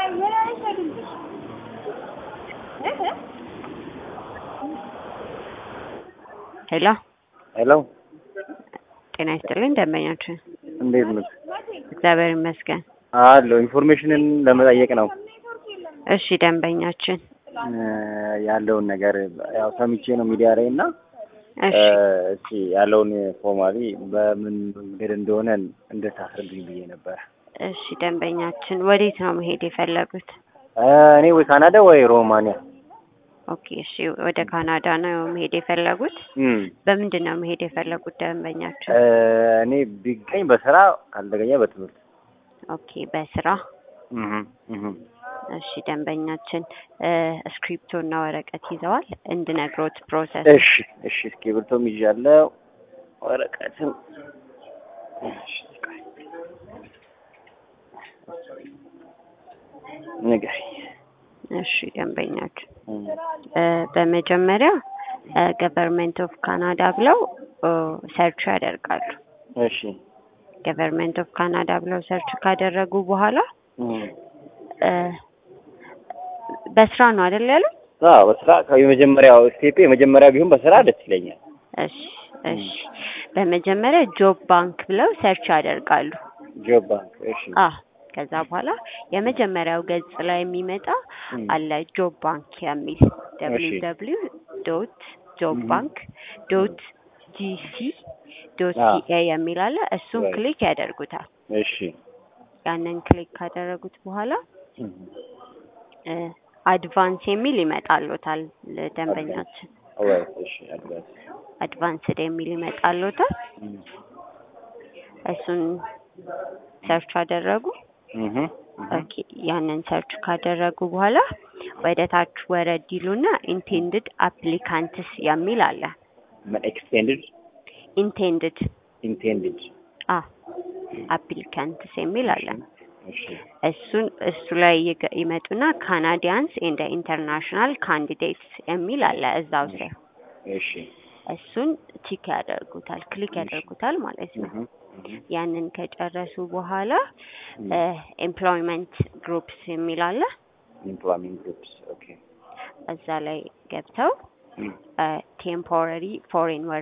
ሄሎ ሄሎ ጤና ይስጥልኝ ደንበኛችን እንዴት ነው? እግዚአብሔር ይመስገን አለሁ ኢንፎርሜሽንን ለመጠየቅ ነው እሺ ደንበኛችን እ ያለውን ነገር ያው ሰምቼ ነው ሚዲያ ላይ እና እሺ እስኪ ያለውን ፎርማሊ በምን መንገድ እንደሆነ እንድታስረዱኝ ብዬ ነበር። እሺ ደንበኛችን ወዴት ነው መሄድ የፈለጉት እ እኔ ወይ ካናዳ ወይ ሮማንያ ኦኬ እሺ ወደ ካናዳ ነው መሄድ የፈለጉት እም በምንድን ነው መሄድ የፈለጉት ደንበኛችን እ እኔ ቢገኝ በስራ ካልተገኘ በትምህርት ኦኬ በስራ እህ እህ እሺ ደንበኛችን እ እስክሪፕቶ እና ወረቀት ይዘዋል እንድነግሮት ፕሮሰስ እሺ እሺ እስክሪብቶም ይዣለሁ ወረቀትም እሺ ቆይ ንገሪኝ እሺ ደንበኛችን እም እ በመጀመሪያ ገቨርንመንት ኦፍ ካናዳ ብለው ኦ ሰርች ያደርጋሉ እሺ ገቨርንመንት ኦፍ ካናዳ ብለው ሰርች ካደረጉ በኋላ እም እ በስራ ነው አይደል ያሉት? አዎ በስራ የመጀመሪያው ስቴፕ የመጀመሪያ ቢሆን በስራ ደስ ይለኛል። እሺ እሺ በመጀመሪያ ጆብ ባንክ ብለው ሰርች ያደርጋሉ። ጆብ ባንክ እሺ አ ከዛ በኋላ የመጀመሪያው ገጽ ላይ የሚመጣ እም አለ ጆብ ባንክ የሚል እሺ www ዶት ጆብ እም ባንክ ዶት ጂሲ ዶት አ ሲኤ የሚል አለ። እሱን ራይት ክሊክ ያደርጉታል። እሺ ያንን ክሊክ ካደረጉት በኋላ እም እ አድቫንስ የሚል ይመጣልዎታል አድቫንስ ደንበኛችን ኦራይት እሺ አድቫንስ አድቫንስድ የሚል ይመጣልዎታል። እም እሱን ሰርች አደረጉ። እህ እህ ኦኬ ያንን ሰርች ካደረጉ በኋላ ወደ ታች ወረድ ይሉና ኢንቴንድድ አፕሊካንትስ የሚል አለ። ምን ኤክስቴንድድ ኢንቴንድድ ኢንቴንድድ አ አፕሊካንትስ የሚል እሺ አለ። እሺ እሱን እሱ ላይ ይገ- ይመጡና ካናዲያንስ ኤንድ ኢንተርናሽናል ካንዲዴትስ የሚል አለ እዛው እሺ ስር እሺ እሱን ቲክ ያደርጉታል ክሊክ እሺ ያደርጉታል ማለት ነው። እህ እህ ያንን ከጨረሱ በኋላ እም ኤምፕሎይመንት ግሩፕስ የሚል አለ። ኢምፕሎይመንት ግሩፕስ ኦኬ እዛ ላይ ገብተው እም ቴምፖራሪ ፎሬን